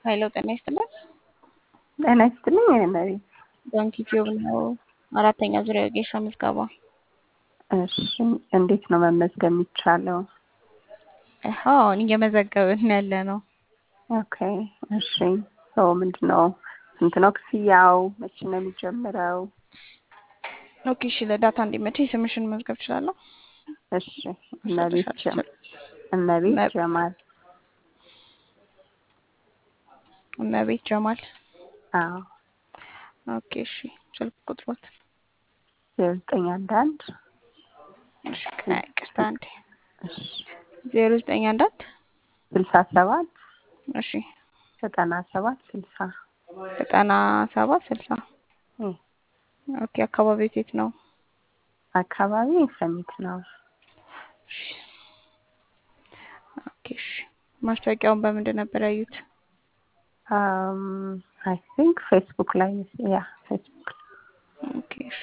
ኃይለ ጤና ይስጥልን። ጤና ይስጥልኝ። እመቤት ባንክ ቲዩብ ነው። አራተኛ ዙሪያ የጌሻ ምዝገባ። እሺ፣ እንዴት ነው መመዝገብ የሚቻለው? አሁን እየመዘገብን ያለ ነው። ኦኬ፣ እሺ። ሰው ምንድን ነው ስንት ነው ክፍያው? መቼ ነው የሚጀምረው? ኦኬ፣ እሺ። ለዳታ እንዲመቸኝ ስምሽን መዝገብ እችላለሁ? እሺ። እመቤት ጀ- እመቤት መ- ጀማል። እመቤት ጀማል። አዎ፣ ኦኬ፣ እሺ። ስልክ ቁጥሮት? ዘጠኝ አንድ አንድ እሺ፣ ቅርታ አንዴ እሺ፣ ዜሮ ዘጠኝ አንድ አንድ ስልሳ ሰባት እሺ፣ ዘጠና ሰባት ስልሳ ዘጠና ሰባት ስልሳ እ ኦኬ። አካባቢው የት ነው? አካባቢ ሰሚት ነው። እሺ፣ ኦኬ፣ እሺ። ማስታወቂያውን በምንድን ነበር ያዩት? አይ ቲንክ ፌስቡክ ላይ ያ ፌስቡክ ኦኬ፣ እሺ።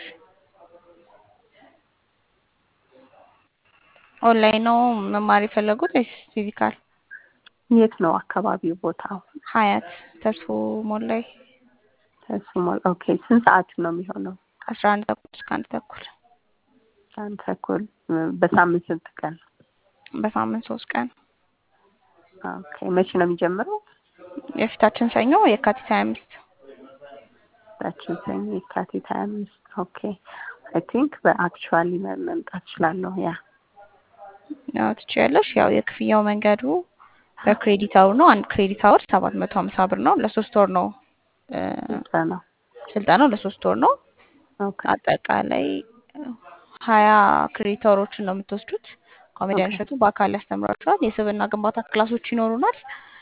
ኦንላይን ነው መማር የፈለጉት ወይስ ፊዚካል? የት ነው አካባቢው ቦታው? ሀያት ተስፎ ሞል ላይ ተስሞል ኦኬ። ስንት ሰዓት ነው የሚሆነው? ከአስራ አንድ ተኩል እስከ አንድ ተኩል አንድ ተኩል በሳምንት ስንት ቀን? በሳምንት ሶስት ቀን ኦኬ። መቼ ነው የሚጀምረው? የፊታችን ሰኞ የካቲት ሀያ አምስት ታችን ሰኞ የካቲት ሀያ አምስት ኦኬ። አይ ቲንክ በአክቹዋሊ መምጣት እችላለሁ። ያ ያው ትችያለሽ። ያው የክፍያው መንገዱ በክሬዲት አውር ነው። አንድ ክሬዲት አውር ሰባት መቶ ሀምሳ ብር ነው። ለሶስት ወር ነው እ፣ ስንት ነው? ስልጠናው ለሶስት ወር ነው። ኦኬ አጠቃላይ ሀያ ክሬዲት አወሮችን ነው የምትወስዱት። ኮሜዲያን ኦኬ። እሸቱ በአካል ያስተምራችኋል። የስብዕና ግንባታ ክላሶች ይኖሩናል።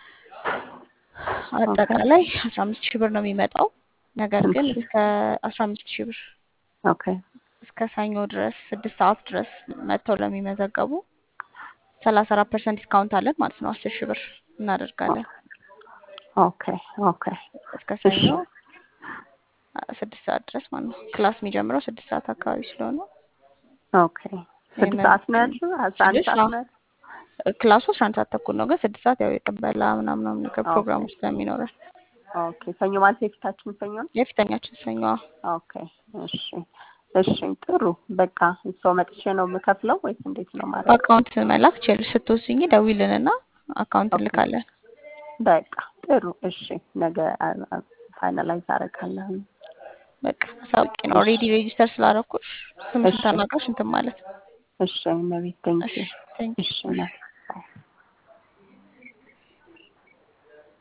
አጠቃላይ አስራ አምስት ሺህ ብር ነው የሚመጣው። ነገር ስንት ግን ሺህ? እስከ አስራ አምስት ሺህ ብር ኦኬ እስከ ሰኞ ድረስ ስድስት ሰዓት ድረስ መጥተው ለሚመዘገቡ ሰላሳ አራት ፐርሰንት ዲስካውንት አለን ማለት ነው። አስር ሺህ ብር እናደርጋለን ኦኬ ኦኬ እስከ ሰኞ አ- ስድስት ሰዓት ድረስ ማለት ነው። ክላስ የሚጀምረው ስድስት ሰዓት አካባቢ ስለሆነ ኦኬ። ስድስት ሰዓት ነው ያልሽው? አስራ አንድ ስድስት ሰዓት አዎ። ነው ያልሽው? ክላሱ አስራ አንድ ሰዓት ተኩል ነው፣ ግን ስድስት ሰዓት ያው የቅበላ ምናምን ምናምን ነገር ኦኬ። ፕሮግራሙ ስለሚኖረን ኦኬ። ሰኞ ማለት የፊታችን ሰኞ ነው? የፊተኛችን ሰኞ ኦኬ እሺ እሺ ጥሩ በቃ ሰው መጥቼ ነው የምከፍለው ወይስ እንዴት ነው ማለት በአካውንት መላክ ችልሽ ስትወስኝ ደውይልንና አካውንት ኦኬ። እንልካለን። በቃ ጥሩ እሺ ነገ ፋይናላይዝ አደርጋለሁ በቃ ሳውቂ ነው ኦልሬዲ ሬጂስተር ስላደረኩሽ ስምሽን እሺ ተናግረሽ እንትን ማለት ነው። እሺ መቤት ቴንኪ እሺ ቴንክ እሺ ና